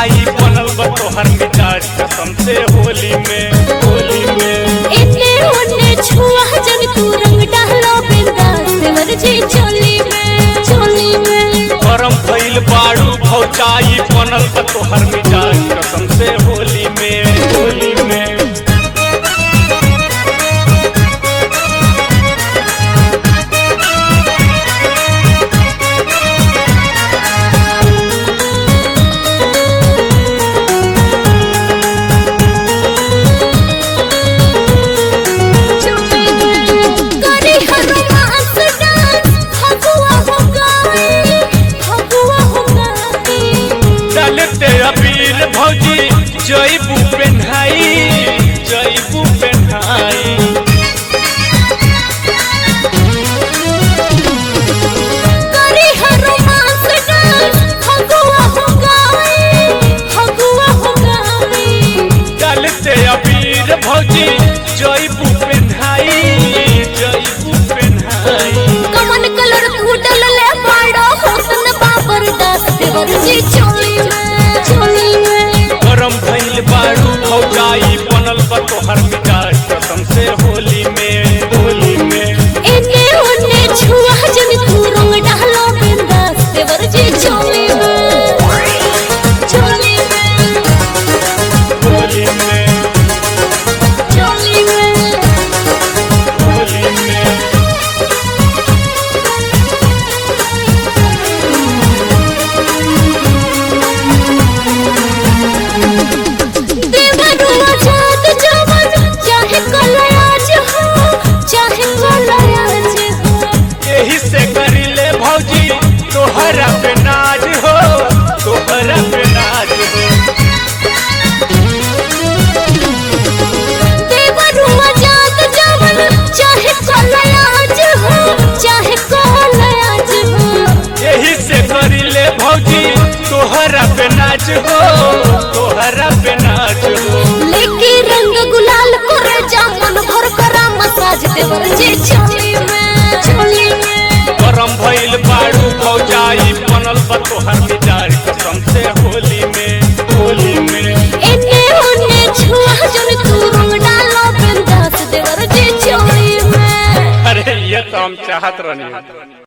भौजाई बनल बा तोहर मिजाज कसम से होली में होली में इतने उन्ने छुआ जब तू रंग डालो बिंदास देवर जी चोली में चोली में गरम भइल बाड़ू भौजाई बनल बा तोहर मिजाज कसम से होली में होली में करी हर मास डांस फगुआ हो गाए फगुआ हो गाए चलते अबीर भौजी जईबू पेन्हाई जईबू पेन्हाई करी हर मास डांस फगुआ हो गाए फगुआ हो गाए चलते अबीर भौजी जईबू पेन्हाई जईबू पेन्हाई कमन कलर फूटल ले पाड़ो होतन बाबर दास देवर जी चोली में चोली में गरम भइल बाड़ू भौजाई बनल बा तोहर मिजाज कसम से होली में होली में इन्ने उन्ने छुआ जन तू रंग डालो बिंदास देवर जी चोली में चोली में होली में चोली में होली में देवरुआ जात जवन चाहे कलयाज हो चाहे कलयाज हो यही से करिले भौजी तोहरा पे नाज हो तोहरा पे नाज हो देवरुआ जात जवन चाहे कलयाज हो चाहे कलयाज हो यही से करिले भौजी तोहरा पे नाच हो तोहरा पे नाच हो लेके रंग गुलाल करे जामन भर करा मसाज देवर जी चोली में चोली में गरम भइल बाड़ू भौजाई बनल बा तोहर मिजाज कसम से होली में होली में इन्ने उन्ने छुआ जन तू रंग डालो बिंदास देवर जी चोली में अरे ये तो हम चाहत रहनी